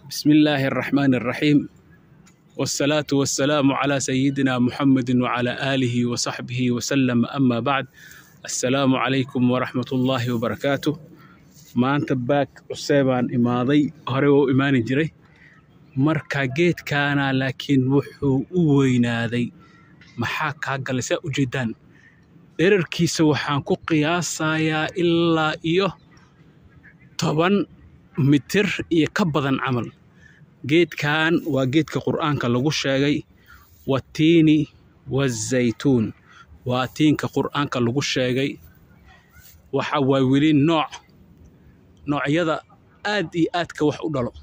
بسم الله الرحمن الرحيم والصلاة والسلام على سيدنا محمد وعلى آله وصحبه وسلم أما بعد السلام عليكم ورحمة الله وبركاته maanta baag cuseebaan imaaday hore oo imaani jiray marka geedkaana laakiin wuxuu u weynaaday maxaa kaa galay saa u jeedaan dherarkiisa waxaan ku qiyaasayaa ilaa iyo toban mitir iyo ka badan camal geedkan waa geedka qur'aanka lagu sheegay watiini wazaytuun waa tiinka qur'aanka lagu sheegay waxa waa weli nooc noocyada aad iyo aadka wax u dhalo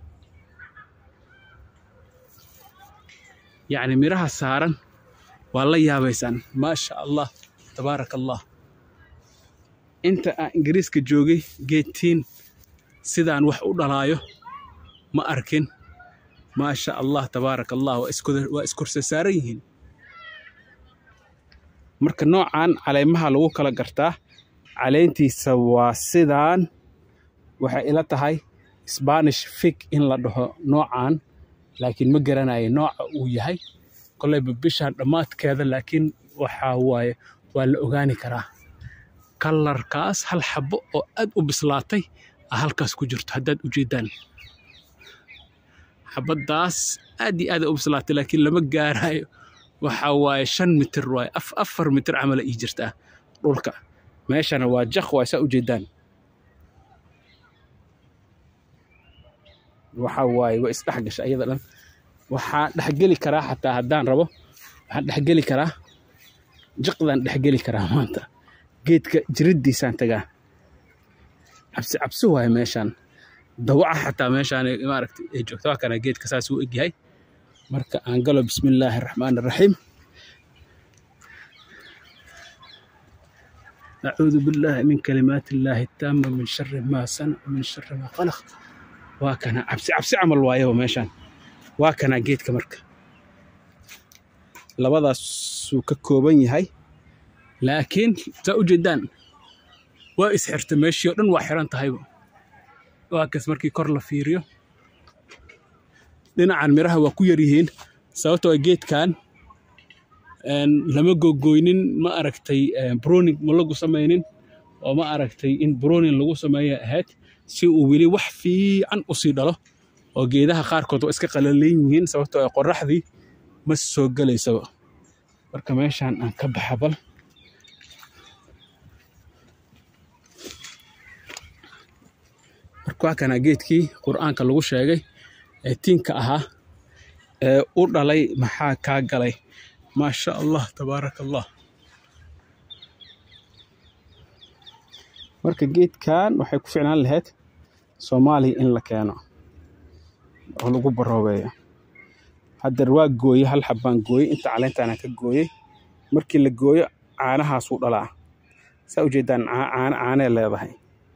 yacni midhaha saaran waa la yaabaysaan maasha allah tabaaraka allah inta aan ingiriiska joogay geedtiin sidaan wax u dhalaayo ma arkin maasha allah tabaaraka allah waa iskorsa saaran yihiin marka noocan caleemaha lagu kala gartaa caleentiisa waa sidaan waxay ila tahay spanish fig in la dhaho noocan laakiin ma garanayo nooca uu yahay koleyba bishaan dhammaadkeeda laakiin waxaa waaye waa la ogaani karaa kalarkaas hal xabo oo aad u bislaatay a halkaas ku jirto haddaad ujeeddaan xabaddaas aad iyo aad u bislaatay laakiin lama gaarayo waxaa waaye shan mitir waaye afar mitir camala ii jirtaa dhulka meeshana waa jak waay saa ujeeddaan waxa waaye waa isdhex gasha iyada dhan waxaa dhexgeli karaa xataa haddaan rabo waxaan dhexgeli karaa jiqdaan dhexgeli karaa maanta geedka jiriddiisaan tagaa cabsi cabsi waaye meeshaan dawaca xataa meeshaan maaragta ay joogto waa kana geedka saas uu egyahay marka aan galo bismi illaahi araxmaan araxiim أعوذ بالله من كلمات الله التامة من شر ما صنع ومن شر ما خلق waa kana cabsi cabsi camal waayaba meeshaan waa kanaa geedka marka labadaasuu ka kooban yahay laakiin saa u jeeddaan waa isxirta meeshii oo dhan waa xiran tahayba waa kas markii kor la fiiriyo dhinacan miraha waa ku yar yihiin sababtoo geedkan lama gogoynin ma aragtay broning ma lagu samaynin oo ma aragtay in broning lagu sameeya ahayd si uu weli wax fiican u sii dhalo oo geedaha qaarkood waa iska qalalayn yihiin sababtoo ay qorraxdii ma soo gelaysaba marka meeshaan aan ka baxa bal marka waa kana geedkii qur'aanka lagu sheegay ee tiinka ahaa ee u dhalay maxaa kaa galay maasha allah tabaaraka allah marka geedkan waxay ku ficnaan lahayd soomaaliya in la keeno oo lagu baroobeeyo haddeer waa gooye hal xabbaan gooyey inta caleentaana ka gooyey markii la gooyo caanahaasuu dhalaa saa ujeeddaan caano caanee leedahay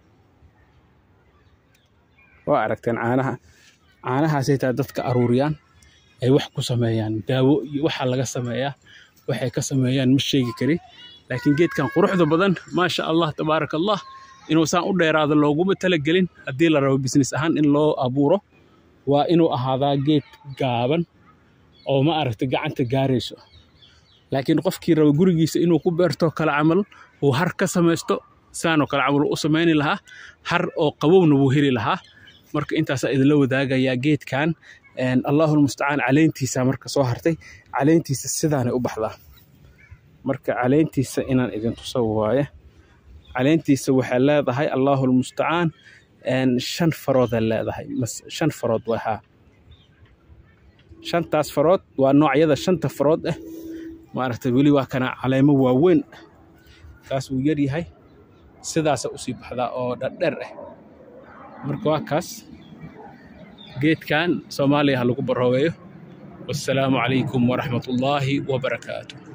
waa aragteen caanaha caanahaasay taa dadka aruuriyaan ay wax ku sameeyaan daawo iyo waxaa laga sameeyaa waxay ka sameeyaan ma sheegi kari laakiin geedkan quruxda badan maasha allah tabaaraka allah inuu saan u dheeraado looguma talagelin haddii la rabo bisines ahaan in loo abuuro waa inuu ahaadaa geed gaaban oo ma aragta gacanta gaarayso laakiin qofkii rabo gurigiisa inuu ku beerto kale camal uu har ka samaysto saanoo kale camal u samayni lahaa har oo qabowna wuu heli lahaa marka intaasaa idinla wadaagayaa geedkan allaahulmustacaan caleentiisa marka soo hartay caleentiisa sidaanay u baxdaa marka caleentiisa inaan idin tuso waaye caleentiisa waxay leedahay allaahulmustacaan shan farooday leedahay shan farood waa haa shantaas farood waa noocyada shanta farood ah maaragtay weli waa kana caleemo waaweyn kaas wuu yar yahay sidaasa usii baxdaa oo dhardher ah marka waa kaas geedkan soomaaliya ha lagu baroobeeyo wassalaamu calaykum waraxmat ullaahi wabarakaatu